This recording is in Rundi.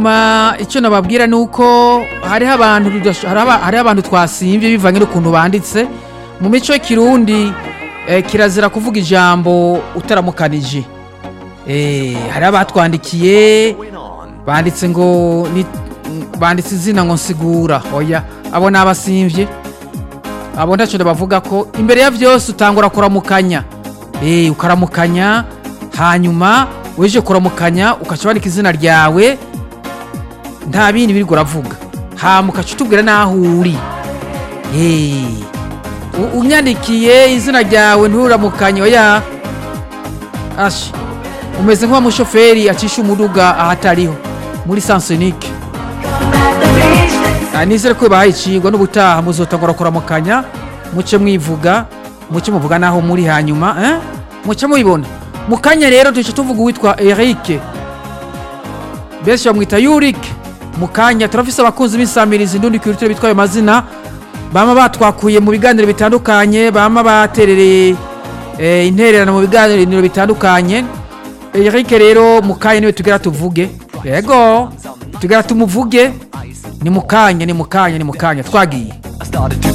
Ma icyo nababwira ni uko hariho abantu tudash- hariho hariho abantu twasimvye bivanye n'ukuntu banditse mu mico y'ikirundi eh, kirazira kuvuga ijambo utaramukanije eh, hariho abatwandikiye banditse ngo ni, banditse izina ngo nsigura oya abo ni abasimvye abo ntacyo ndabavuga ko imbere ya byose utangura kuramukanya eh, ukaramukanya hanyuma weje kuramukanya ukaca wandika izina ryawe nta bindi biri uravuga hama ukaca utubwira n'aho uri Eh, u- unyandikiye izina ryawe nturamukanye oya ashi umeze nk'uwamushoferi acisha umuduga ahatariho muri sansenike nizere ko bahaye icigwa n'ubutaha muzotangura kuramukanya muce mwivuga muce muvuga n'aho muri hanyuma eh? muce mubibona mu kanya rero duce tuvuga uwitwa erike benshi bamwita yurike mu kanya turafise abakunzi b'insamirizi ndundi kwirutire bitwaye amazina bama batwakuye mu biganiro bitandukanye bama baterereye eh, intererano mu biganiro bitandukanye erike rero mu kanya niwe tugera tuvuge yego tugera tumuvuge ni mu kanya ni mu kanya ni mu kanya twagiye I started to